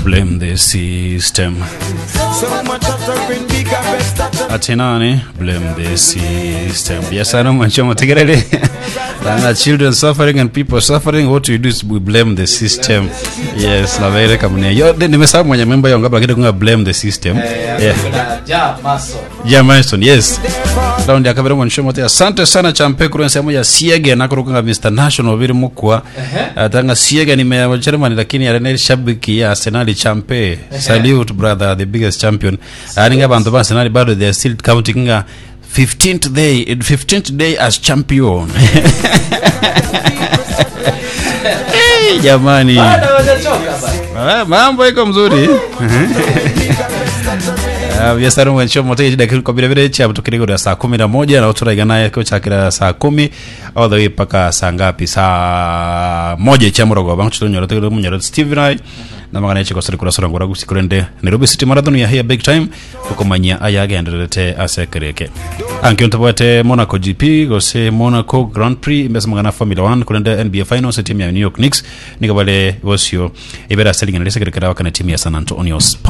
blame the system So much suffering, bigger best that ati nani blame the system biashara mwachomo tegerere Lana children suffering and people suffering what we do is we blame the system yes la vere kamne yo de- nimesahau mwenye member yangu hapa lakini kunga blame the system yeah yeah Mason yes raundi ya kabiri mwanisho mote asante sana champe kuru nsemo ya siege nakurukanga Mr National biri mukwa atanga siege ni meya Germany lakini arene shabiki ya Arsenal champe salute brother the biggest champion aninga bantu ba Arsenal bado they are still counting nga 15th day 15th day as champion hey, jamani Ah, mambo iko mzuri Ah, biasara mwencho mote jida kwa vile vile cha tukirigo ya saa kumi na moja na uturaga naye kwa chakira saa kumi all the way paka saa ngapi saa moja cha morogo bangu chuto nyoro tegelo munyoro Steve Rai na magana yeche kwa sari kura sura ngora gusikurende Nairobi City Marathon ya here big time kukomanya ayage endelete asekereke ankyo ntabwate Monaco GP gose Monaco Grand Prix mbesa magana Formula 1 kurende NBA Finals timu ya New York Knicks nikabale bosio ibera selling na lesekere wakana timu ya San Antonio Spurs